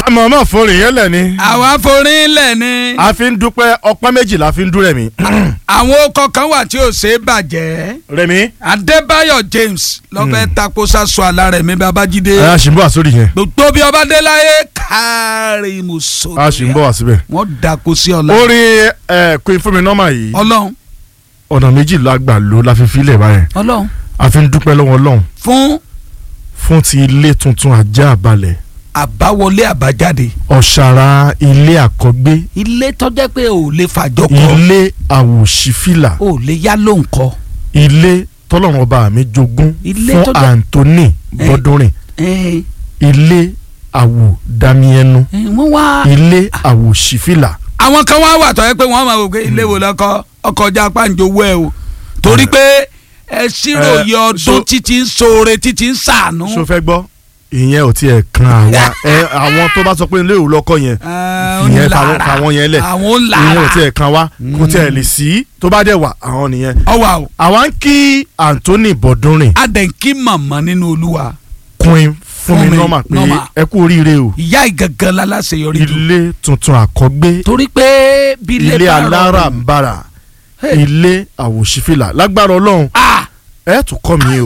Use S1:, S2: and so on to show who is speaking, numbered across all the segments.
S1: mọ̀ọ́mọ̀ forin yẹn lẹ̀ ni
S2: àwa forin lẹ̀ ni
S1: a fi ń dúpẹ́ ọpẹ́ méjì la fi ń dún rẹ̀mí.
S2: àwọn ọkọ̀ kan wà tí ò ṣe é bàjẹ́
S1: rẹ̀mí
S2: Adébáyọ̀ James lọ́fẹ́ tako sasu alárẹ̀mí Babájídé
S1: a sì ń bọ̀ wá sórí yẹn
S2: gbogbo bí ọba dé láyé kárí muso
S1: a sì ń bọ̀ wá síbẹ̀.
S2: wọ́n dako sí ọ̀la
S1: orin ẹ Queen Fúnmi nọ́mà yìí
S2: ọlọ́run
S1: ọ̀nà méjì la gbà ló la fi filẹ̀ báyẹn
S2: ọlọ́run
S1: a fi ń dúpẹ́ lọ́wọ́ Ọlọ́run
S2: fún
S1: fún ti ilé tuntun ajá balẹ̀
S2: àbáwọlé àbájáde
S1: ọ̀ṣàrà ilé àkọ́gbé
S2: ilé tọ́jẹ́ pé ò lè fàjọ kọ́
S1: ilé àwòṣífìlà
S2: ò lè yá ló ń kọ́
S1: ilé tọ́lọ́run ọba mi jogún
S2: Ilé
S1: fún
S2: tó jẹ́-
S1: Anthony
S2: Eh.
S1: Bọ́dúnrìn
S2: ẹ
S1: ilé àwòdàmíẹnu
S2: ẹ wọ́n wá.
S1: ilé àwòṣífìlà
S2: àwọn kan wá wà tọ́ yẹ pé wọ́n máa wò pé ilé wo lọ́kọ́ ọkọ̀ ọjà pàǹjọ ẹ̀ o torí pé ẹ ṣírò
S1: Eh,
S2: yẹ ọdún
S1: so-
S2: títí ń ṣoore títí ń ṣàánú.
S1: ṣó fẹ́ gbọ́ ìyẹn ò tiẹ̀ kan àwa ẹ àwọn tó bá sọ pé ilé òwúlọ́kọ́ yẹn
S2: Eh,
S1: ìyẹn
S2: ń
S1: fàwọn
S2: lára.
S1: fàwọn yẹn lẹ̀
S2: àwọn ń
S1: ìyẹn ò
S2: lára
S1: tiẹ̀ kan wá kò tiẹ̀ lè sí tó bá dẹ̀ wà àwọn nìyẹn.
S2: ọwà o
S1: àwa ń kí Anthony Bọ́dúnrìn
S2: adẹ̀ǹkì màmá nínú olúwa
S1: Queen Fúnmi
S2: Fúnmi
S1: nọ́mà pé
S2: Norma.
S1: ẹ kú oríire o
S2: ìyá ìgangan láláṣeyọrí jù
S1: ilé tuntun àkọ́gbé
S2: torí pé bí ilé
S1: ilé
S2: bá
S1: alára
S2: rọrùn-
S1: ń bára
S2: Hey.
S1: ilé àwòṣífìlà lágbára Ọlọ́run
S2: Ah!
S1: ẹ tún kọ́ mi o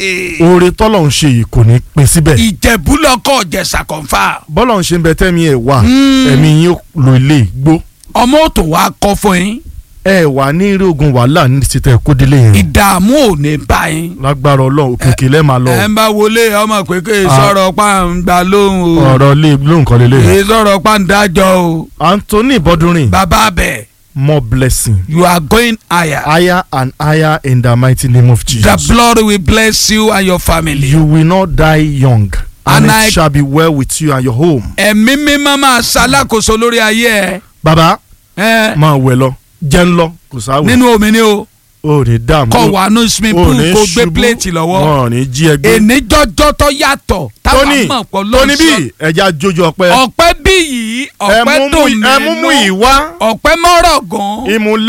S1: oore tọ́lọ́run ṣe yìí kò ní pín síbẹ̀
S2: ìjẹ̀bú lọ́kọ̀ jẹ̀sà kọ̀ǹfà
S1: bọ́lọ́run ṣe ń bẹ tẹ́mi ẹ̀ wà
S2: Mm.
S1: ẹ̀mí yín ó lo ilé igbó
S2: ọmọ òtò wa kọ́ fún yín
S1: ẹ wà ní eré ogun wàhálà ní títẹ kódélé yẹn
S2: ìdààmú ò ní bá yín.
S1: lágbára Ọlọ́run òkèkè lẹ́ẹ̀ máa lọ
S2: ẹ ń bá wọlé ọmọ kékeré
S1: Ah.
S2: sọ̀rọ̀ pàǹgbà lóhùn o
S1: ọ̀rọ̀ lé lóǹkan lélẹ̀
S2: èyí sọ̀rọ̀ pàǹdájọ́ o
S1: Anthony Bọ́dúnrìn
S2: bàbá bẹ̀
S1: more blessing
S2: you are going higher
S1: higher and higher in the mighty name of
S2: the
S1: Jesus
S2: blood will bless you and your family.
S1: you will not die young and,
S2: And
S1: it
S2: I-
S1: shall be well with you and your home.
S2: ẹ̀mí mímọ́ máa ṣalákòóso lórí ayé
S1: bàbá
S2: ẹ
S1: máa wẹ̀ lọ jẹ́ ń lọ kò sáwẹ̀
S2: nínú omi ni o
S1: o ò ní dààmú
S2: kọ wà ní swimming
S1: o ò
S2: pool
S1: ní
S2: kó gbé
S1: ṣubú,
S2: pléètì lọ́wọ́
S1: wọn ò ní jí ẹgbẹ́
S2: èní jọjọ tó yàtọ̀ táwọn
S1: tóní
S2: mọ̀ pọ̀
S1: tóní bí
S2: lọ́sọ̀
S1: ẹja jójú ọpẹ́
S2: ọ̀pẹ́ bí yìí
S1: ẹ
S2: ọ̀pẹ́
S1: mú mú
S2: dùn
S1: ẹ mú mú
S2: nínú
S1: ìwá
S2: ọ̀pẹ́ mọ́rọ̀ gan.
S1: ìmùlẹ̀.